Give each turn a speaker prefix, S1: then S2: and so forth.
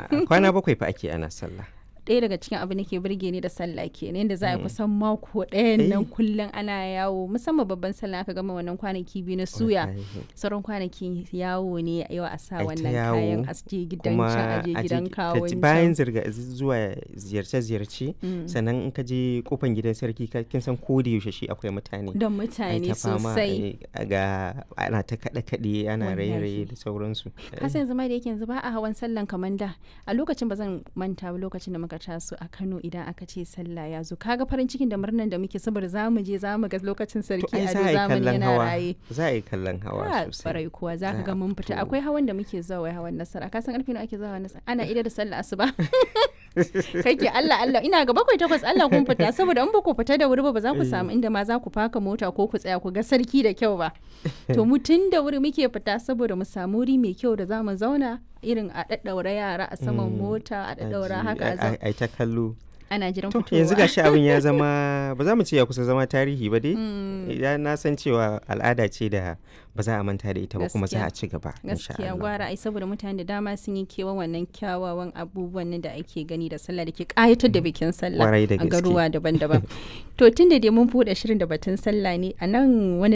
S1: kwana bakwai fa ake ana sallah
S2: ɗaya daga cikin abu nake burge ni da sallah kenan yadda za a kusan mako ɗayan nan kullum ana yawo musamman babban sallah aka gama wannan kwanaki biyu na suya sauran kwanaki yawo ne yau a sa wannan kayan a je gidan can a je gidan kawon
S1: bayan zirga zuwa ziyarce-ziyarce sannan in ka je kofan gidan sarki kin san ko da yaushe shi akwai mutane
S2: da mutane sosai
S1: ga ana ta kaɗe-kaɗe ana raye-raye da sauransu
S2: kasan yanzu ma da yake yanzu ba a hawan sallan kamar da a lokacin ba zan manta ba lokacin da muka taso a Kano idan aka ce sallah ya zo kaga farin cikin da murnan da muke saboda za mu je za mu ga lokacin sarki a zamani yana raye
S1: za a yi kallon hawa sosai
S2: farai kuwa za ka ga mun fita akwai hawan da muke zuwa hawan nasara ka san karfe nawa ake zuwa nasara ana ida da sallah asuba kake Allah Allah ina ga bakwai takwas Allah kun fita saboda in ba ku fita da wuri ba ba za ku samu inda ma za ku faka mota ko ku tsaya ku ga sarki da kyau ba to mu tun da wuri muke fita saboda mu samu wuri mai kyau da za mu zauna irin a daddaura yara a saman mota a daddaura haka
S1: a ta kallo
S2: ana jiran
S1: to
S2: fitowa
S1: yanzu gashi abin ya zama ba za mu ce ya kusa zama tarihi ba dai idan na san cewa al'ada ce da ba za a manta da ita ba kuma za a ci gaba
S2: gaskiya gwara ai saboda mutane da dama sun yi kewan wannan kyawawan abubuwan nan da ake gani da sallah da ke kayatar da bikin sallah
S1: Kwarai da
S2: a
S1: gaske.
S2: garuwa daban-daban to tun da dai mun buɗe shirin da batun sallah ne a nan wani